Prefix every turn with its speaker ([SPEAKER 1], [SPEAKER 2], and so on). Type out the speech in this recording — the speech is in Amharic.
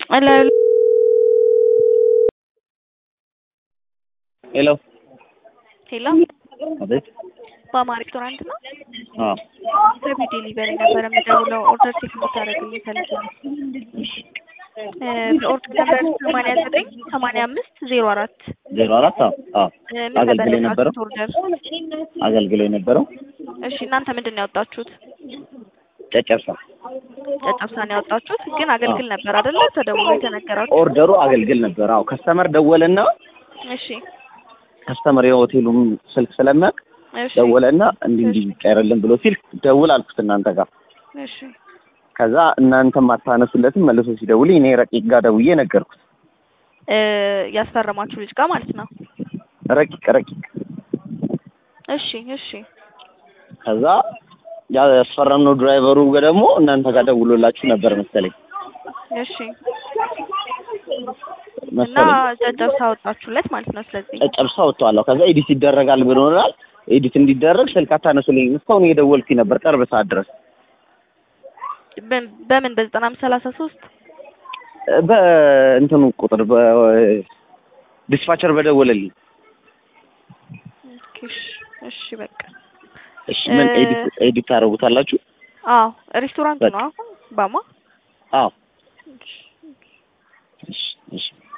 [SPEAKER 1] እላዩ
[SPEAKER 2] ሄሎ
[SPEAKER 1] ሄሎ
[SPEAKER 2] አቤት።
[SPEAKER 1] በአማር ሬስቶራንት ነው።
[SPEAKER 2] አዎ
[SPEAKER 1] ከቢ ዴሊቨሪ ነበር የምደውለው ኦርደር ቼክ እንድታደርግልኝ ፈልጌ ነው። በኦርደር ነበር ሰማንያ ዘጠኝ ሰማንያ አምስት ዜሮ አራት
[SPEAKER 2] ዜሮ አራት አዎ አዎ
[SPEAKER 1] ምን ነበር
[SPEAKER 2] አገልግሎ የነበረው
[SPEAKER 1] ያወጣችሁት ኦርደር?
[SPEAKER 2] አገልግሎ የነበረው
[SPEAKER 1] እሺ እናንተ ምንድን ነው ያወጣችሁት?
[SPEAKER 2] ጨጨብሳ
[SPEAKER 1] ጨጨብሳ ነው ያወጣችሁት። ግን አገልግል ነበር አይደለ? ተደውሎ የተነገራችሁ።
[SPEAKER 2] ኦርደሩ አገልግል ነበር። አዎ ከስተመር ደወለና
[SPEAKER 1] እሺ
[SPEAKER 2] ከስተመር የሆቴሉም ስልክ ስለሚያውቅ
[SPEAKER 1] እሺ
[SPEAKER 2] ደወለና እንዲህ እንዲህ ይቀርልን ብሎ ሲል ደውል አልኩት እናንተ ጋር።
[SPEAKER 1] እሺ
[SPEAKER 2] ከዛ እናንተም አታነሱለትም መልሶ ሲደውል እኔ ረቂቅ ጋር ደውዬ ነገርኩት።
[SPEAKER 1] እ ያስፈረማችሁ ልጅ ጋር ማለት ነው።
[SPEAKER 2] ረቂቅ ረቂቅ
[SPEAKER 1] እሺ እሺ
[SPEAKER 2] ከዛ ያስፈረምነው ድራይቨሩ ጋር ደግሞ እናንተ ጋር ደውሎላችሁ ነበር መሰለኝ
[SPEAKER 1] እሺ እና
[SPEAKER 2] መሰለኝ
[SPEAKER 1] ጨጨብሳ አወጣችሁለት ማለት ነው። ስለዚህ
[SPEAKER 2] ጨጨብሳ ወጥተዋለሁ። ከዛ ኤዲት ይደረጋል ብሎናል። ኤዲት እንዲደረግ ስልክ አታነሱልኝ። እስካሁን እየደወልኩኝ ነበር ቅርብ ሰዓት ድረስ
[SPEAKER 1] በ- በምን በዘጠና አምስት ሰላሳ ሶስት
[SPEAKER 2] በእንትኑ ቁጥር በዲስፓቸር በደወለልኝ።
[SPEAKER 1] እሺ እሺ በቃ
[SPEAKER 2] እሺ ምን
[SPEAKER 1] እ-
[SPEAKER 2] ኤዲት ኤዲት ታደርጉታላችሁ?
[SPEAKER 1] አዎ ሬስቶራንት ነው አሁን ባማ
[SPEAKER 2] አዎ እሺ እሺ